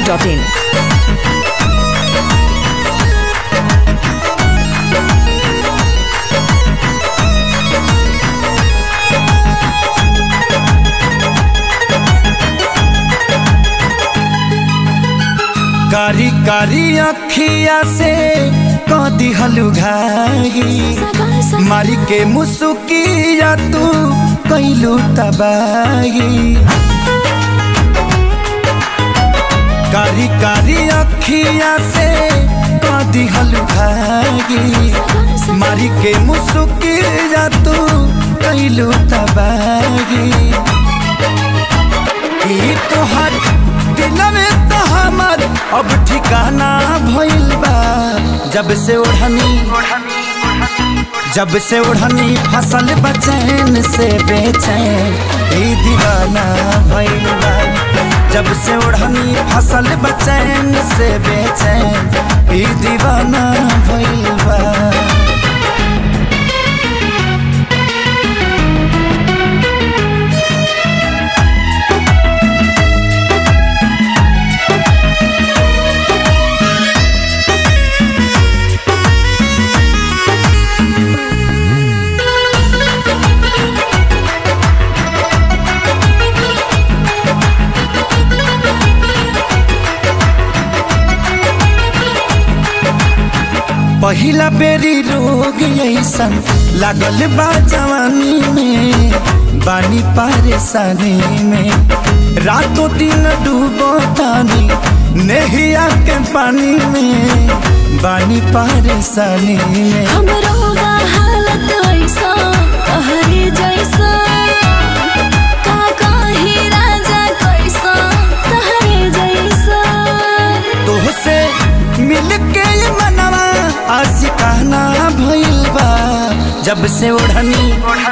masti.in. कारी कारी अखिया से कदी हलुघाई मारी के मुसुकिया तू कैलू तबाही कारी कारी अखिया से कदी हलुघाई मारी के मुसुकिया तू कैलू तबाही ई तोहर दिल में तो हमर अब ठिकाना भइल बा जब से ओढ़नी जब से ओढ़नी फसल बचैन से बेचैन ई दीवाना भइल बा जब से ओढ़नी फसल बचैन से बेचैन ई दीवाना भइल बा पहिला बेरी रोग ऐसन लागल बा जवानी में बानी परेशानी में रातों दिन डूबो तानी नहिया के पानी में बानी परेशानी में हमरो बा हालत ऐसा कहरे जैसा का कही राजा कैसा कहरे जैसा तोहसे मिल के मनवा आशिकाना भइल बा जब से ओढ़नी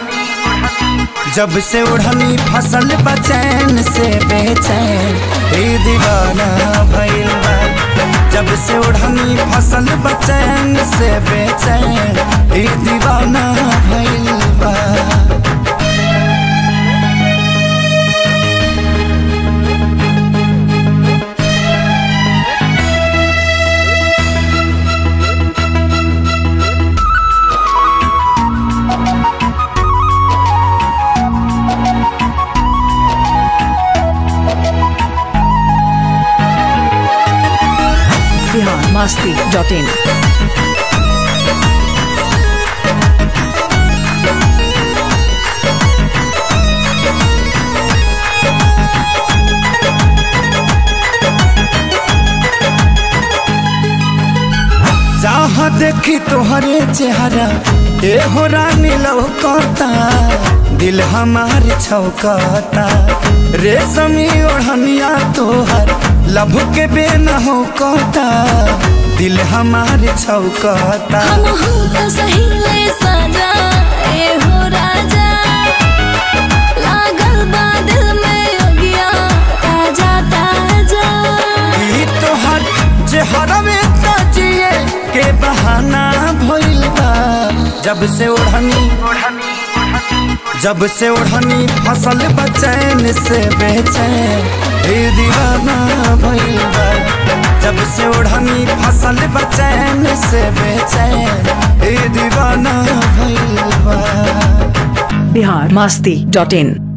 जब से ओढ़नी फसल बचैन से बेचैन ए दीवाना भइल बा जब से ओढ़नी फसल बचैन से बेचैन ए दीवाना भइल बा Bihar masti.in. जहाँ देखी तोहरे चेहरा ए हो रानी लौकता दिल हमार छौकता रेशमी ओढ़निया तोहर लभ के बेन हो कता दिल हमार छौकता हम हूँ तो सही ले सजा ए हो राजा लागल बा दिल में योगिया ताजा ताजा ई तोहर चेहरा में तजिए के बहाना भइल बा जब से ओढ़नी जब से ओढ़नी फसल बचैन से बेचैन ए दीवाना भइल बा जब से ओढ़नी फसल बचैन से बेचैन ए दीवाना भइल बा Bihar masti.in.